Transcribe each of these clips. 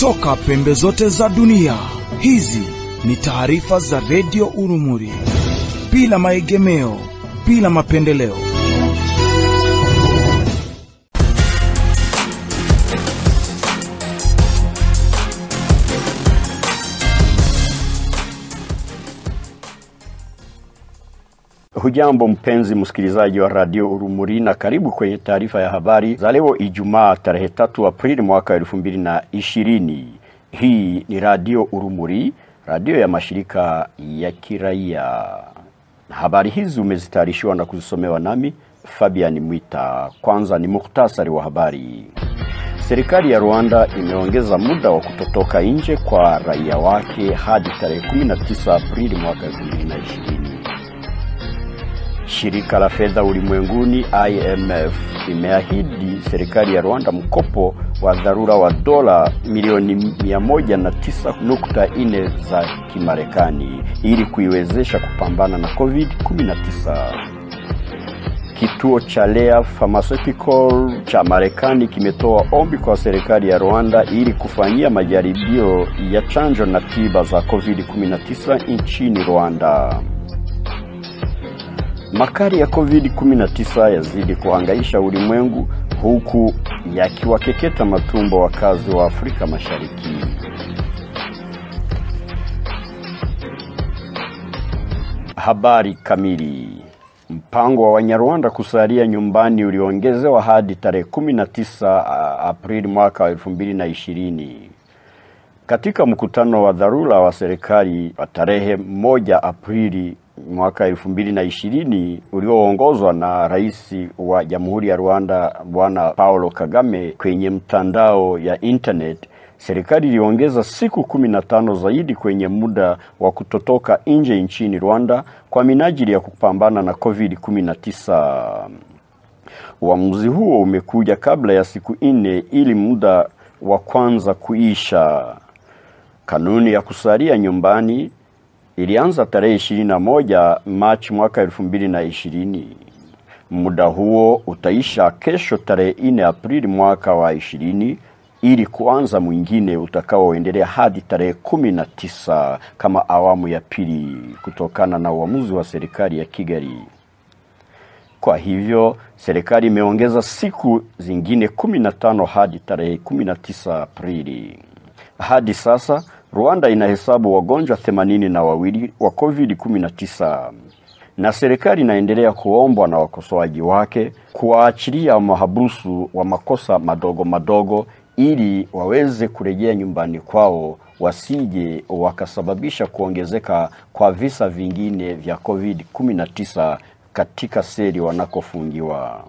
kutoka pembe zote za dunia. Hizi ni taarifa za redio Urumuri, bila maegemeo, bila mapendeleo. Hujambo mpenzi msikilizaji wa radio Urumuri na karibu kwenye taarifa ya habari za leo Ijumaa tarehe tatu Aprili mwaka elfu mbili na ishirini. Hii ni radio Urumuri, radio ya mashirika ya kiraia. Habari hizi umezitayarishiwa na kuzisomewa nami Fabian Mwita. Kwanza ni muhtasari wa habari. Serikali ya Rwanda imeongeza muda wa kutotoka nje kwa raia wake hadi tarehe 19 Aprili mwaka 2020. Shirika la fedha ulimwenguni IMF imeahidi serikali ya Rwanda mkopo wa dharura wa dola milioni 109.4 za Kimarekani ili kuiwezesha kupambana na COVID-19. Kituo cha Lea Pharmaceutical cha Marekani kimetoa ombi kwa serikali ya Rwanda ili kufanyia majaribio ya chanjo na tiba za COVID-19 nchini Rwanda. Makali ya COVID-19 yazidi kuhangaisha ulimwengu huku yakiwakeketa matumbo wakazi wa Afrika Mashariki. Habari kamili. Mpango wa Wanyarwanda kusalia nyumbani uliongezewa hadi tarehe 19 Aprili mwaka wa 2020. Katika mkutano wa dharura wa serikali wa tarehe moja Aprili mwaka elfu mbili na ishirini ulioongozwa na rais wa Jamhuri ya Rwanda Bwana Paulo Kagame kwenye mtandao ya internet, serikali iliongeza siku kumi na tano zaidi kwenye muda wa kutotoka nje nchini Rwanda kwa minajili ya kupambana na COVID-19. Uamuzi huo umekuja kabla ya siku nne ili muda wa kwanza kuisha. Kanuni ya kusalia nyumbani ilianza tarehe ishirini na moja Machi mwaka elfu mbili na ishirini. Muda huo utaisha kesho tarehe nne Aprili mwaka wa ishirini ili kuanza mwingine utakaoendelea hadi tarehe kumi na tisa kama awamu ya pili kutokana na uamuzi wa serikali ya Kigali. Kwa hivyo serikali imeongeza siku zingine kumi na tano hadi tarehe kumi na tisa Aprili. Hadi sasa Rwanda inahesabu wagonjwa themanini na wawili wa COVID-19 na serikali inaendelea kuombwa na wakosoaji wake kuwaachilia mahabusu wa makosa madogo madogo ili waweze kurejea nyumbani kwao wasije wakasababisha kuongezeka kwa visa vingine vya COVID-19 katika seli wanakofungiwa.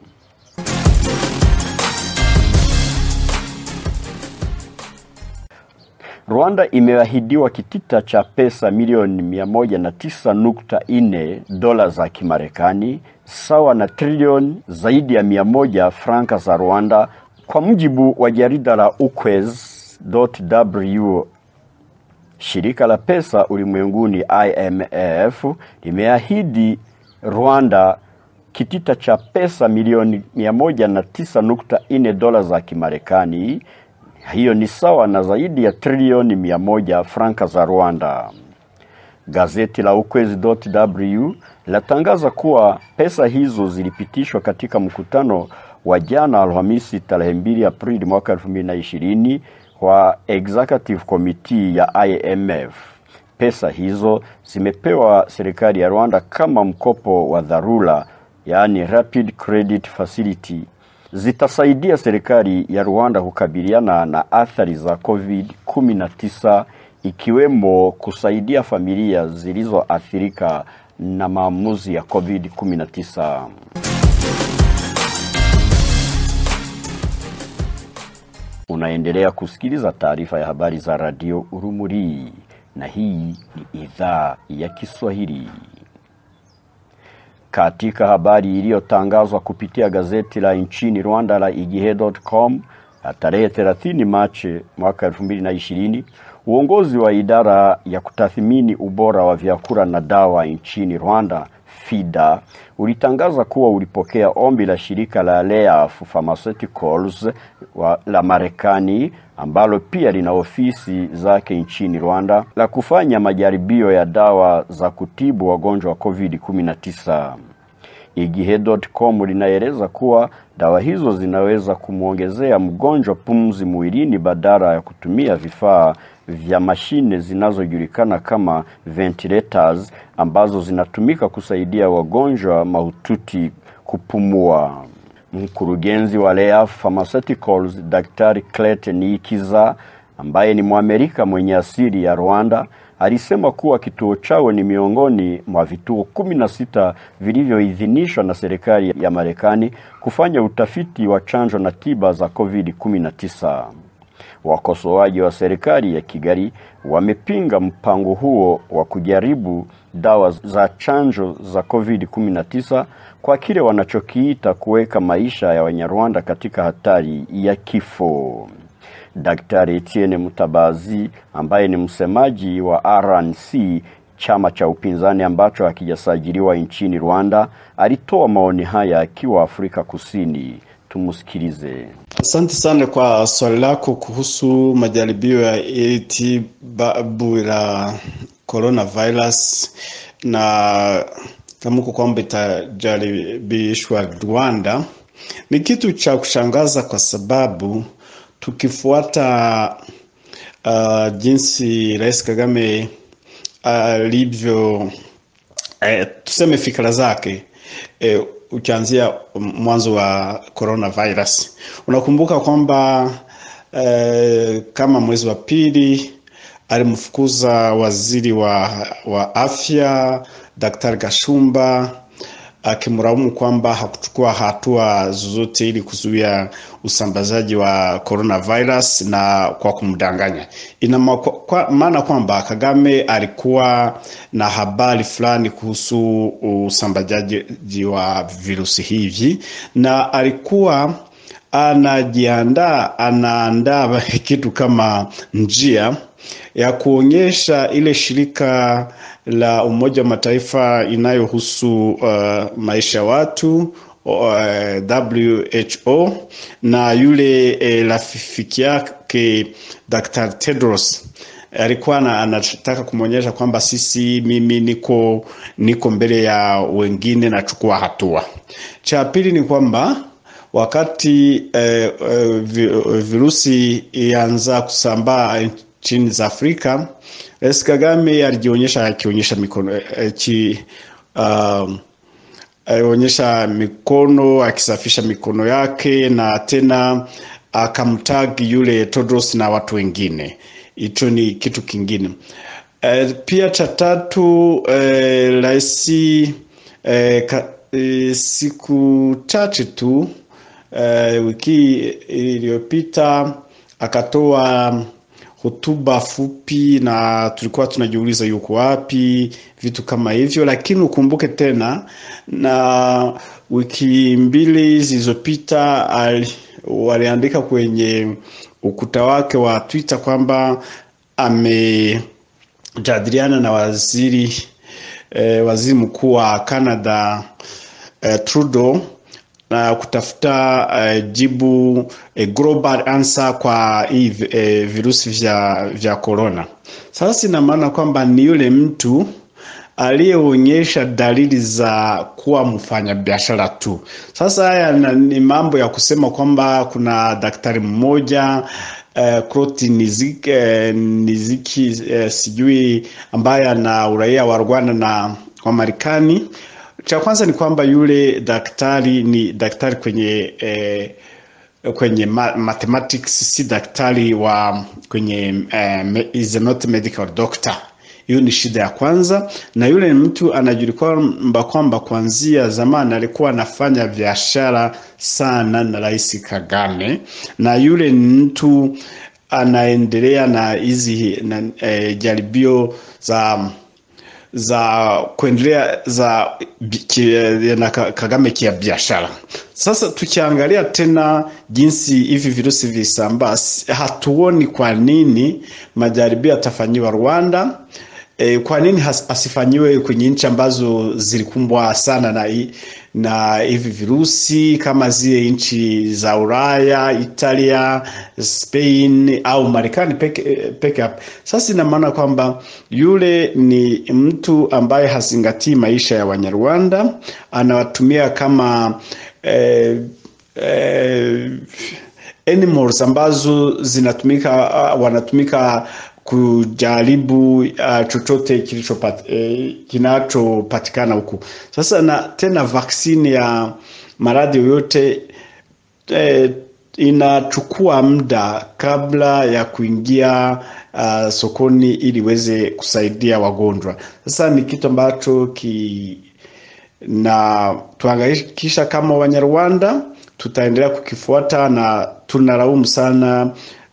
Rwanda imeahidiwa kitita cha pesa milioni 109.4 dola za Kimarekani sawa na trilioni zaidi ya 100 franka za Rwanda kwa mujibu wa jarida la Ukwezi.w. Shirika la pesa ulimwenguni IMF limeahidi Rwanda kitita cha pesa milioni 109.4 dola za Kimarekani hiyo ni sawa na zaidi ya trilioni mia moja franka za Rwanda. Gazeti la Ukwezi.w latangaza kuwa pesa hizo zilipitishwa katika mkutano wa jana Alhamisi tarehe 2 Aprili mwaka 2020 wa Executive Committee ya IMF. Pesa hizo zimepewa serikali ya Rwanda kama mkopo wa dharura, yaani Rapid Credit Facility zitasaidia serikali ya Rwanda kukabiliana na athari za COVID-19 ikiwemo kusaidia familia zilizoathirika na maamuzi ya COVID-19. Unaendelea kusikiliza taarifa ya habari za Radio Urumuri na hii ni idhaa ya Kiswahili. Katika habari iliyotangazwa kupitia gazeti la nchini Rwanda la igihe.com tarehe 30 Machi mwaka 2020, uongozi wa idara ya kutathmini ubora wa vyakula na dawa nchini Rwanda FIDA ulitangaza kuwa ulipokea ombi la shirika la Leaf Pharmaceuticals wa, la Marekani ambalo pia lina ofisi zake nchini Rwanda la kufanya majaribio ya dawa za kutibu wagonjwa wa COVID-19. Igihe.com linaeleza kuwa dawa hizo zinaweza kumwongezea mgonjwa pumzi mwilini badala ya kutumia vifaa vya mashine zinazojulikana kama ventilators ambazo zinatumika kusaidia wagonjwa mahututi kupumua. Mkurugenzi wa Leaf Pharmaceuticals Daktari Clayton Ikiza ambaye ni Mwamerika mwenye asili ya Rwanda alisema kuwa kituo chao ni miongoni mwa vituo kumi na sita vilivyoidhinishwa na serikali ya Marekani kufanya utafiti wa chanjo na tiba za COVID-19. Wakosoaji wa serikali ya Kigali wamepinga mpango huo wa kujaribu dawa za chanjo za COVID-19 kwa kile wanachokiita kuweka maisha ya Wanyarwanda katika hatari ya kifo. Daktari Etienne Mutabazi ambaye ni msemaji wa RNC chama cha upinzani ambacho hakijasajiliwa nchini Rwanda alitoa maoni haya akiwa Afrika Kusini. Tumsikilize. Asante sana kwa swali lako kuhusu majaribio ya tibabu la coronavirus na tamko kwamba itajaribishwa Rwanda. Ni kitu cha kushangaza kwa sababu tukifuata uh, jinsi Rais Kagame alivyo uh, eh, tuseme fikra zake eh, ukianzia mwanzo wa coronavirus. Unakumbuka kwamba eh, kama mwezi wa pili alimfukuza waziri wa, wa afya Daktari Gashumba akimlaumu kwamba hakuchukua hatua zozote ili kuzuia usambazaji wa coronavirus na kwa kumdanganya. Ina maana kwamba Kagame alikuwa na habari fulani kuhusu usambazaji wa virusi hivi na alikuwa anajiandaa, anaandaa kitu kama njia ya kuonyesha ile shirika la Umoja wa Mataifa inayohusu uh, maisha ya watu uh, WHO na yule eh, rafiki yake Dr. Tedros alikuwa anataka kumwonyesha kwamba sisi, mimi niko niko mbele ya wengine, nachukua hatua. Cha pili ni kwamba wakati eh, eh, virusi ianza kusambaa nchini za Afrika, Rais Kagame alijionyesha akionyesha mikono aki, uh, alionyesha mikono akisafisha mikono yake na tena akamtagi yule Tedros na watu wengine. Hicho ni kitu kingine. Uh, pia cha tatu rais uh, uh, siku chache tu uh, wiki iliyopita akatoa hotuba fupi na tulikuwa tunajiuliza yuko wapi, vitu kama hivyo. Lakini ukumbuke tena, na wiki mbili zilizopita waliandika kwenye ukuta wake wa Twitter kwamba amejadiliana na waziri eh, waziri mkuu wa Canada eh, Trudeau na kutafuta uh, jibu uh, global answer kwa hii uh, virusi vya vya corona. Sasa ina maana kwamba ni yule mtu aliyeonyesha dalili za kuwa mfanyabiashara tu. Sasa haya ni mambo ya kusema kwamba kuna daktari mmoja uh, Kloti Niziki, uh, Niziki uh, sijui ambaye ana uraia wa Rwanda na wa Marekani cha kwanza ni kwamba yule daktari ni daktari kwenye eh, kwenye mathematics, si daktari wa kwenye eh, is not medical doctor. Hiyo ni shida ya kwanza, na yule ni mtu anajulikana kwamba kuanzia zamani alikuwa anafanya biashara sana na Rais Kagame, na yule ni mtu anaendelea na hizi eh, jaribio za za kuendelea za na Kagame kia biashara. Sasa tukiangalia tena jinsi hivi virusi visambaa, hatuoni kwa nini majaribio yatafanyiwa Rwanda e, kwa nini has, asifanyiwe kwenye nchi ambazo zilikumbwa sana na, hi- na hivi virusi kama zile nchi za Ulaya, Italia, Spain au Marekani peke, peke yake. Sasa ina maana kwamba yule ni mtu ambaye hazingatii maisha ya Wanyarwanda, anawatumia kama eh, eh, animals ambazo zinatumika uh, wanatumika kujaribu uh, chochote kilichopat, eh, kinachopatikana huku sasa na tena vaksini ya maradhi yoyote eh, inachukua muda kabla ya kuingia uh, sokoni ili iweze kusaidia wagonjwa sasa ni kitu ambacho ki na tuhangikisha kama Wanyarwanda tutaendelea kukifuata na tunalaumu sana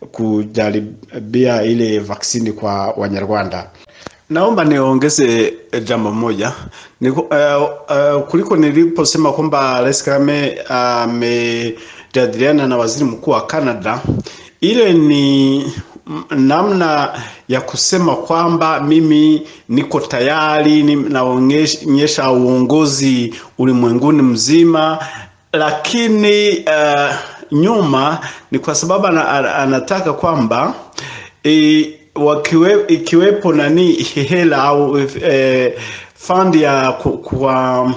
kujaribia ile vaksini kwa Wanyarwanda. Naomba niongeze jambo moja ni, uh, uh, kuliko niliposema kwamba Rais Kagame amejadiliana uh, na waziri mkuu wa Canada, ile ni namna ya kusema kwamba mimi niko tayari ni- naonyesha uongozi ulimwenguni mzima, lakini uh, nyuma ni kwa sababu ana- ana- anataka kwamba e, wakiwe, ikiwepo nani hela au e, fund ya ku, kwa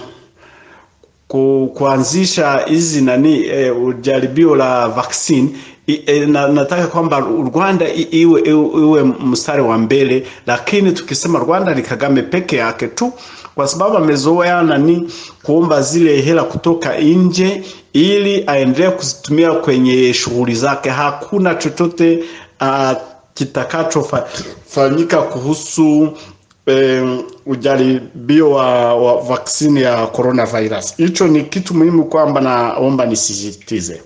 ku, kuanzisha hizi nani e, jaribio la vaccine I, e, na, nataka kwamba Rwanda i- iwe, iwe, iwe mstari wa mbele, lakini tukisema Rwanda ni Kagame peke yake tu, kwa sababu amezoea nani kuomba zile hela kutoka nje ili aendelee kuzitumia kwenye shughuli zake. Hakuna chochote uh, kitakachofanyika kuhusu um, ujaribio wa, wa vaksini ya coronavirus. Hicho ni kitu muhimu kwamba naomba nisisitize.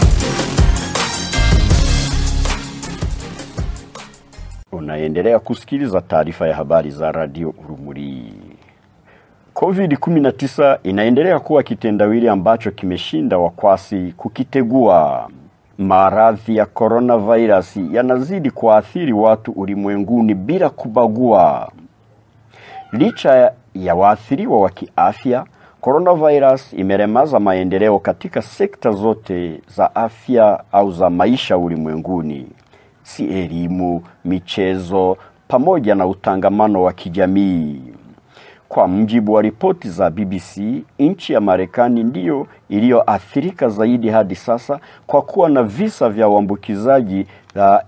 Unaendelea kusikiliza taarifa ya habari za Radio Urumuri. COVID-19 inaendelea kuwa kitendawili ambacho kimeshinda wakwasi kukitegua. Maradhi ya coronavirus yanazidi kuathiri watu ulimwenguni bila kubagua. Licha ya waathiriwa wa kiafya, coronavirus imelemaza maendeleo katika sekta zote za afya au za maisha ulimwenguni, si elimu, michezo pamoja na utangamano wa kijamii. Kwa mjibu wa ripoti za BBC, nchi ya Marekani ndiyo iliyoathirika zaidi hadi sasa kwa kuwa na visa vya uambukizaji la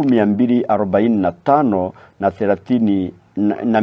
1245 na 30 na, na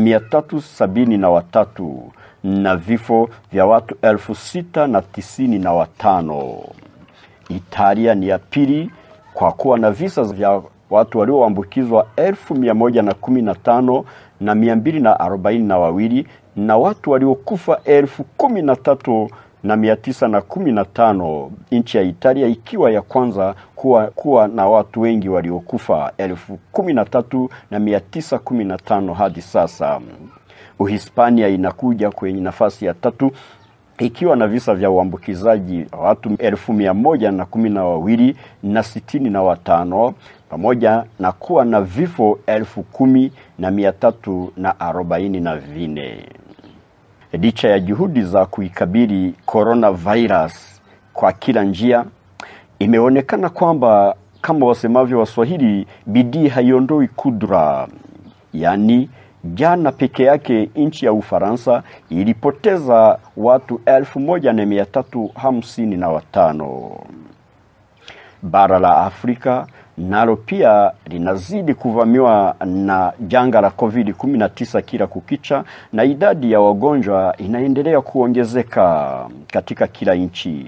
373 na vifo vya watu elfu sita na tisini na watano. Italia ni ya pili kwa kuwa na visa vya watu walioambukizwa elfu mia moja na kumi na tano na mia mbili na arobaini na wawili na watu waliokufa elfu kumi na tatu na mia tisa na kumi na tano nchi ya Italia ikiwa ya kwanza kuwa, kuwa na watu wengi waliokufa elfu kumi na tatu na mia tisa kumi na tano hadi sasa. Uhispania inakuja kwenye nafasi ya tatu ikiwa na visa vya uambukizaji wa watu elfu mia moja na kumi na wawili na sitini na watano pamoja na kuwa na vifo elfu kumi na mia tatu na arobaini na vine. Licha ya juhudi za kuikabili coronavirus kwa kila njia, imeonekana kwamba kama wasemavyo Waswahili, bidii haiondoi kudra. Yaani, jana peke yake nchi ya Ufaransa ilipoteza watu elfu moja na mia tatu hamsini na watano. Bara la Afrika nalo pia linazidi kuvamiwa na janga la COVID-19 kila kukicha, na idadi ya wagonjwa inaendelea kuongezeka katika kila nchi.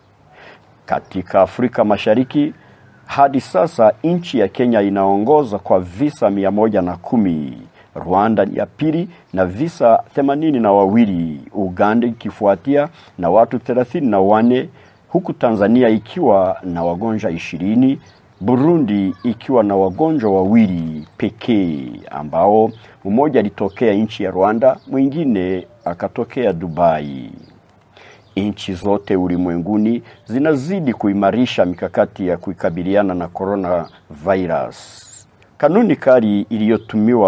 Katika Afrika Mashariki hadi sasa nchi ya Kenya inaongoza kwa visa mia moja na kumi, Rwanda ya pili na visa themanini na wawili, Uganda ikifuatia na watu thelathini na wane huku Tanzania ikiwa na wagonjwa ishirini, Burundi ikiwa na wagonjwa wawili pekee ambao mmoja alitokea nchi ya Rwanda, mwingine akatokea Dubai. Nchi zote ulimwenguni zinazidi kuimarisha mikakati ya kukabiliana na coronavirus. Kanuni kali iliyotumiwa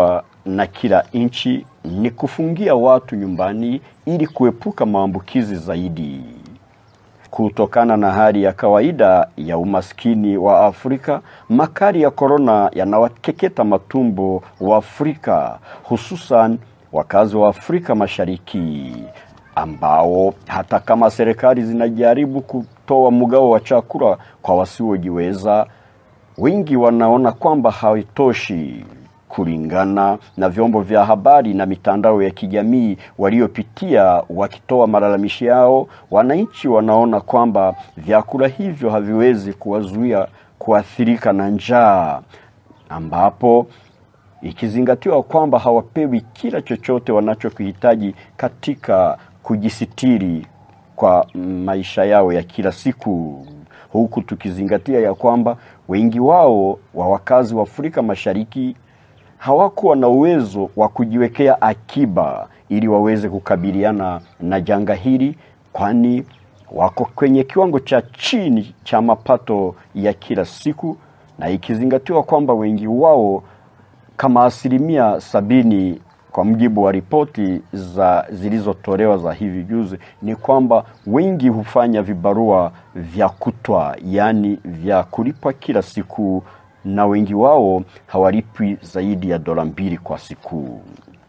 na kila nchi ni kufungia watu nyumbani ili kuepuka maambukizi zaidi. Kutokana na hali ya kawaida ya umaskini wa Afrika, makali ya korona yanawakeketa matumbo wa Afrika, hususan wakazi wa Afrika Mashariki ambao hata kama serikali zinajaribu kutoa mgao wa chakula kwa wasiojiweza, wengi wanaona kwamba haitoshi. Kulingana na vyombo vya habari na mitandao ya kijamii waliopitia wakitoa malalamishi yao, wananchi wanaona kwamba vyakula hivyo haviwezi kuwazuia kuathirika na njaa, ambapo ikizingatiwa kwamba hawapewi kila chochote wanachokihitaji katika kujisitiri kwa maisha yao ya kila siku, huku tukizingatia ya kwamba wengi wao wa wakazi wa Afrika Mashariki hawakuwa na uwezo wa kujiwekea akiba ili waweze kukabiliana na janga hili, kwani wako kwenye kiwango cha chini cha mapato ya kila siku, na ikizingatiwa kwamba wengi wao kama asilimia sabini kwa mujibu wa ripoti za zilizotolewa za hivi juzi ni kwamba wengi hufanya vibarua vya kutwa, yaani vya kulipwa kila siku, na wengi wao hawalipwi zaidi ya dola mbili kwa siku.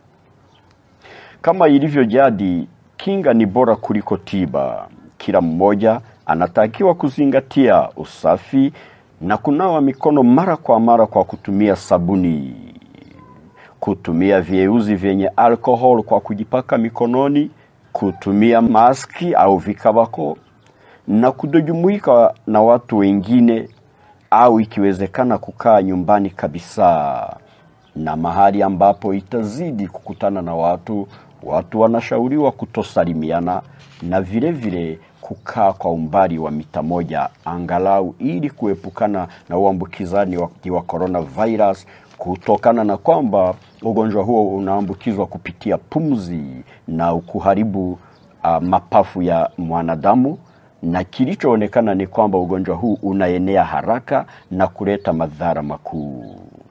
Kama ilivyo jadi, kinga ni bora kuliko tiba. Kila mmoja anatakiwa kuzingatia usafi na kunawa mikono mara kwa mara kwa kutumia sabuni kutumia vyeuzi vyenye alkohol kwa kujipaka mikononi, kutumia maski au vikabako na kutojumuika na watu wengine, au ikiwezekana kukaa nyumbani kabisa. Na mahali ambapo itazidi kukutana na watu, watu wanashauriwa kutosalimiana na vile vile kukaa kwa umbali wa mita moja angalau, ili kuepukana na uambukizani wa, wa coronavirus kutokana na kwamba ugonjwa huo unaambukizwa kupitia pumzi na kuharibu uh, mapafu ya mwanadamu, na kilichoonekana ni kwamba ugonjwa huu unaenea haraka na kuleta madhara makuu.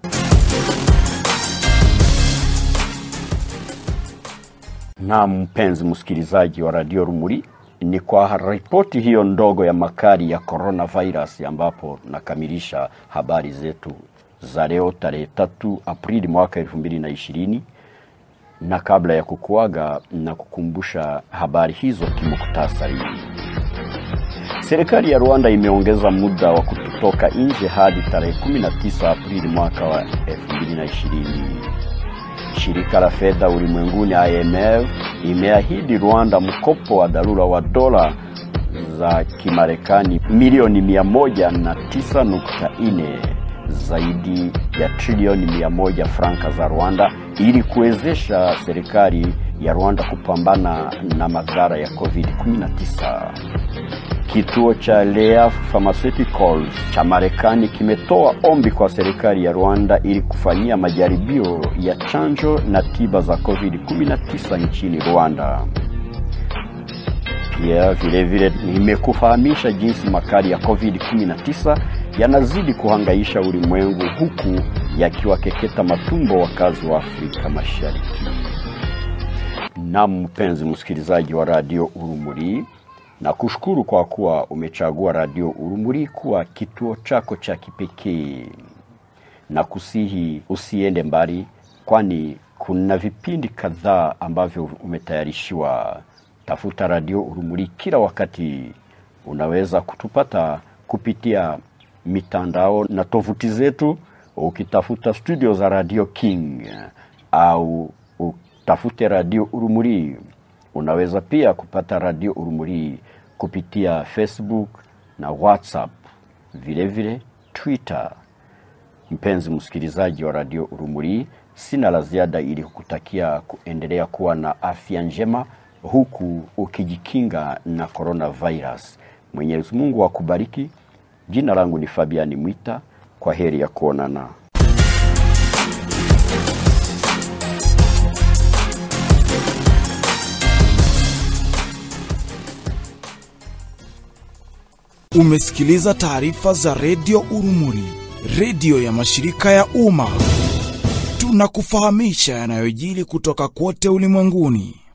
Na mpenzi msikilizaji wa Radio Rumuri, ni kwa ripoti hiyo ndogo ya makali ya coronavirus ambapo nakamilisha habari zetu za leo tarehe tatu Aprili mwaka elfu mbili na ishirini na kabla ya kukuaga na kukumbusha habari hizo kimuktasari. Serikali ya Rwanda imeongeza muda wa kutotoka nje hadi tarehe 19 Aprili mwaka wa 2020. Shirika la fedha ulimwenguni IMF imeahidi Rwanda mkopo wa dharura wa dola za Kimarekani milioni 109.4 zaidi ya trilioni mia moja franka za Rwanda ili kuwezesha serikali ya Rwanda kupambana na madhara ya COVID-19. Kituo cha Lea Pharmaceuticals cha Marekani kimetoa ombi kwa serikali ya Rwanda ili kufanyia majaribio ya chanjo na tiba za COVID-19 nchini Rwanda. Pia vile vile nimekufahamisha jinsi makali ya COVID-19 yanazidi kuhangaisha ulimwengu huku yakiwakeketa matumbo wakazi wa Afrika Mashariki. Na mpenzi msikilizaji wa Radio Urumuri, na kushukuru kwa kuwa umechagua Radio Urumuri kuwa kituo chako cha kipekee, na kusihi usiende mbali, kwani kuna vipindi kadhaa ambavyo umetayarishiwa. Tafuta Radio Urumuri kila wakati. Unaweza kutupata kupitia mitandao na tovuti zetu, ukitafuta studio za Radio King au utafute Radio Urumuri. Unaweza pia kupata Radio Urumuri kupitia Facebook na WhatsApp, vile vile Twitter. Mpenzi msikilizaji wa Radio Urumuri, sina la ziada ili kukutakia kuendelea kuwa na afya njema huku ukijikinga na coronavirus. Mwenyezi Mungu akubariki. Jina langu ni Fabiani Mwita. Kwa heri ya kuonana. Umesikiliza taarifa za redio Urumuri, redio ya mashirika ya umma. tunakufahamisha yanayojiri kutoka kote ulimwenguni.